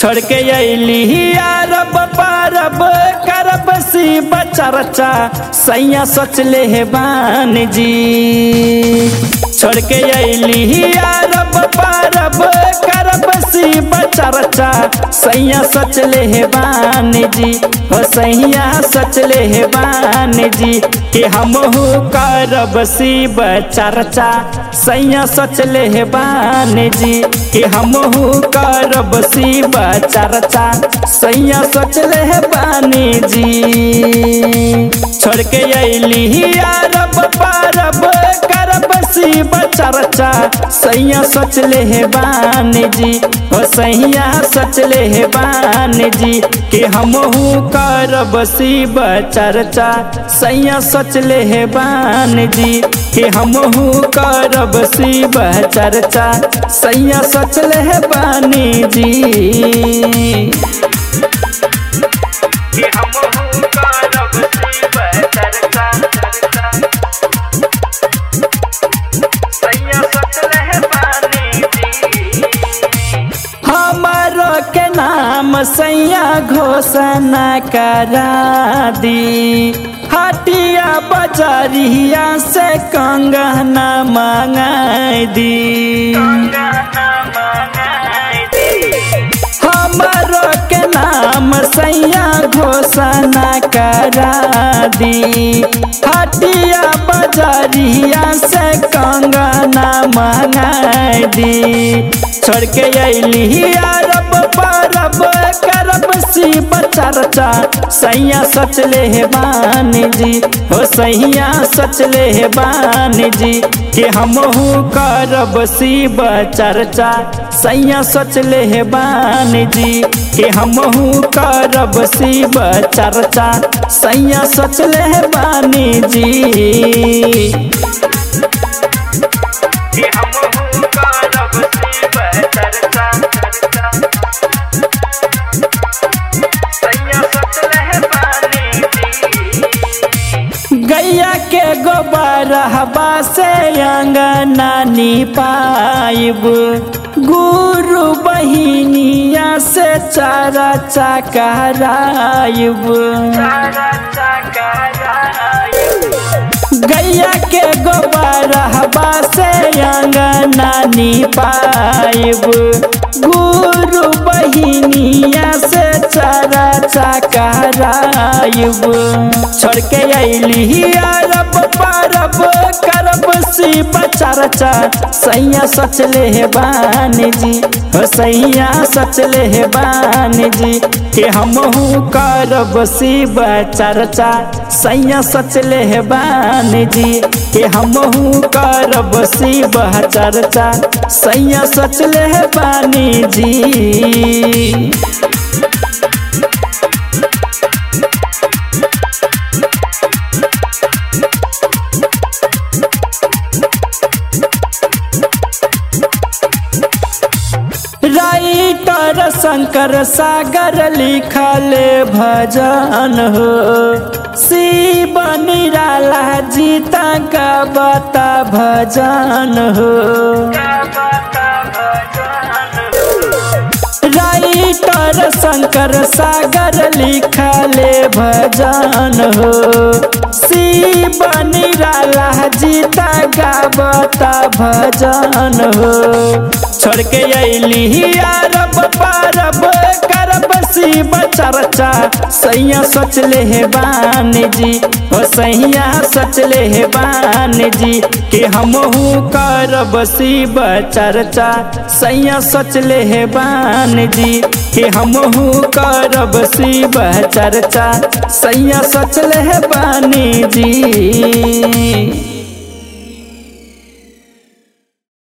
छोड़ के अली अरब परब करब सी बचरचा सैया सोच ले हे बान जी छोड़ के अली अरब परब करब सी बचरचा सैया सोच ले हे बान जी हो सैया सोच ले हे बान जी कि हमहू करब सी बचरचा सैया सोच ले हे बान जी कि हमहू करब सी बचरचा सैया सोच ले हे बानी जी छोड़ के अली अरब परब करब सी बचरचा सैया सोच ले हे बान जी हो सैया सोच ले हे बान जी कि हमहू करब सी बचरचा सैया सोच ले हे बान जी कि हमहू करब सी बचरचा सैया सोच ले हे बानी जी कि हमहू करब सी बचरचा सैया सोच ले हे बानी जी हमारो के नाम सैया घोषणा करा दी हटिया बजरिया से कंगना मंगाई दी हमारो के नाम सैया घोषणा करा दी हटिया बजरिया से कंगना मंगाई दी छोड़ के अली अरब परब करब सी बचरचा सैया सोच ले हे बान जी हो सैया सोच ले हे बान जी कि हमहू करब सी बचरचा सैया सोच ले हे बान जी कि हमहू करब सी बचरचा सैया सोच ले हे बानी जी कि हमहू करब सी बचरचा सैया सोच ले हे बानी जी गैया के गोबर हवा से अंगना पाइब गुरु बहिनिया से चारा चकराइब गैया के गोबर हवा से अंगना पाइब गुरु बहिनिया से चारा चकराइब छोड़ के अली अरब परब करब सी बचरचा सैया सोच ले हे बान जी हो सैया सोच ले हे बान जी कि हमहू करब सी बचरचा सैया सोच ले हे बान जी कि हमहू करब सी बचरचा सैया सोच ले हे बानी जी राइटर शंकर सागर लिखल भजन हो शिव निराला जीता गबता भजन हो राइटर शंकर सागर लिखल भजन हो शिव निराला जीता गबता भजन हो छोड़ के अली अरब परब करब सी बचरचा सैया सोच ले हे बान जी हो सैया सोच ले हे बान जी कि हमहू करब सी बचरचा सैया सोच ले हे बान जी कि हमहू करब सी बचरचा सैया सोच ले हे बानी जी